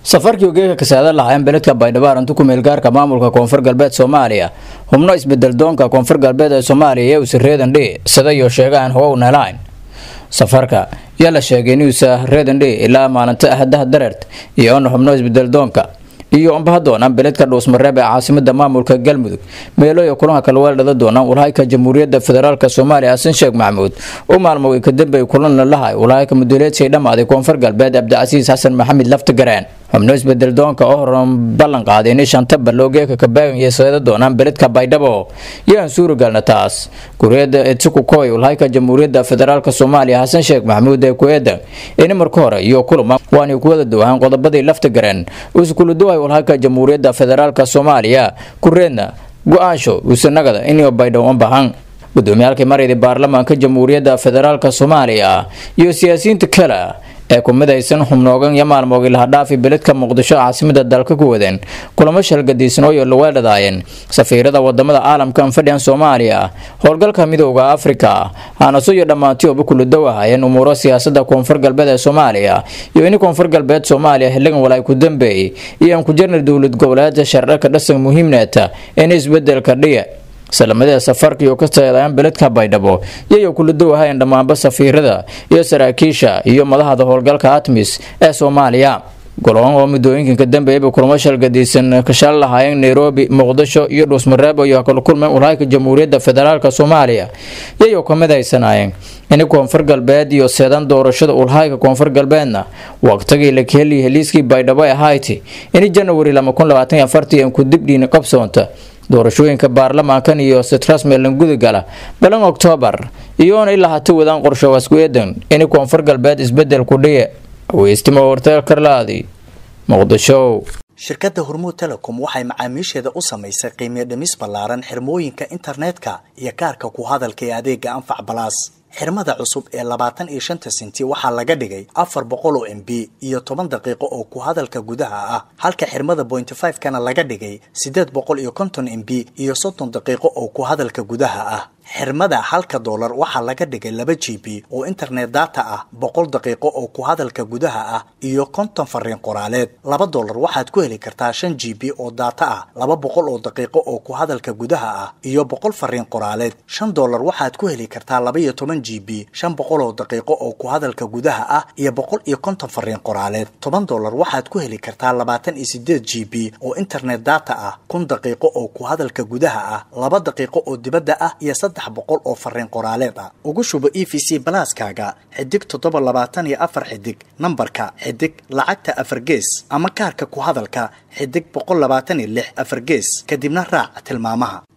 safarkii ogeeka kasaada lahaayeen beledka baydhabo arrintu ku meelgaarka maamulka koonfur galbeed soomaaliya xubno isbedel doonka koonfur galbeed ee soomaaliya iyo uuse reedandhe sidayo sheegaan how nelayn safarka yaa la sheegay inuusa reedandhe ilaa maalinta ahadaha dareert iyo ona xubno isbedel doonka iyo ombaha doonaan beledka dhuusmareeb ee caasimada maamulka galmudug meelooya kulanka kalweeldhada doonaan walhayka jamhuuriyadda federaalk soomaaliya xasan sheekh maxamuud u maalmoway kadambey kulan lalahay walhayka muduleedsay dhammaaday koonfur galbeed cabdicasiis xasan maxamed laftigareen xubno isbedel doonka oo horan ballan qaaday inay shanta baloogeeka kabaagan iyo seeda doonaan beledka baydhabo yaan suuragalna taas guriyada etsukukoy walhayka jamhuuriyadda federaalk soomaaliya xasan sheekh maxamuud ee ku-eedan ini marka hore iyo kulama waanay ku wada dawaan qodobadii laftigareen uskuluduway walhayka jamhuuriyadda federaalk soomaaliya kureedna go-aansho uusanagada inay baydhabo u bahan gudoomiyaalkii marayda baarlamaanka jamhuuriyadda federaalk soomaaliya iyo siyaasiyiinta kale ee ku midaysan xubnoogan iyo maalmoogii lahadhaafi beledka muqdisho caasimada dalka ku wadeen kulamo shalgadiisan oo laweedhadaayeen safiirada wadamada caalamka anfadhiyan soomaaliya howlgalka midooda afrika haanaso iyo dhammaantioba kuludow ahaayeen umuuro siyaasada koonfur galbeed ee soomaaliya iyo ini koonfur galbeed soomaaliya xiligan walaay ku dambeeyey iyo aan ku jirnay dowlad goboleedka sharcika dhasan muhiimneeta in isbedelka dhiya salamadee safarka iyo ka teedayaan beledka baydhabo iyayo kuladow ahayn dhammaanba safiirada iyo saraakiisha iyo madahda howlgalka atmis ee soomaaliya goloon oo muddooyinkan dambeeyaba kulamo shalgadiisan kashaal lahaayeen nairobi muqdisho iyo dhuusmareebo iyo kala kulmeen walhayka jamhuuriyadda federaalk soomaaliya iyayo ka midaysanayeen in koonfur galbeed iyo seedan doorashada ulhayka koonfur galbeedna waqtigii la kaheliya heliiskii baydhabo ee hayti in janawari ku dibdhiina qabsoonta doorashooyinka baarlamaankan iyo sitrasmelan gudagala balan oktoobar iyoona ilaa hati wadaan qorshawaas ku-eedan in koonfur galbeed isbedel ku dhiye weystimo warteel karlaadi muqdisho shirkadda hormuud telecom waxay macaamiisheeda u samaysay qiimiyo dhimis ballaaran xirmooyinka internetka iyo kaarka ku hadalka ee adeega anfac balaas xirmada cusub ee labaatan iyo shanta sinti waxaa laga dhigay afar boqol oo m b iyo toban daqiiqo oo ku hadalka gudaha ah halka xirmada pointy five kana laga dhigay siddeed boqol iyo konton m b iyo soddon daqiiqo oo ku hadalka gudaha ah xirmada halka doolar waxaa laga dhigay laba g b oo internet data ah boqol daqiiqo oo ku hadalka gudaha ah iyo konton fariin qoraaleed laba doolar waxaad ku heli kartaa shan g b oo data ah laba boqol oo daqiiqo oo ku hadalka gudaha ah iyo boqol fariin qoraaleed shan doolar waxaad ku heli kartaa laba iyo toban g b shan boqol oo daqiiqo oo ku hadalka gudaha ah iyo boqol iyo konton fariin qoraaleed toban doolar waxaad ku heli kartaa labaatan iyo sideed g b oo internet data ah kun daqiiqo oo ku hadalka gudaha ah laba daqiiqo oo dibadda ah iyo saddex boqol oo fariin qoraaleed ah ugu shubo e v c balaaskaaga xidig toddoba labaatan iyo afar xidig nambarka xidig lacagta afar gees ama kaarka ku hadalka xidig boqol labaatan iyo lix afar gees kadibna raac tilmaamaha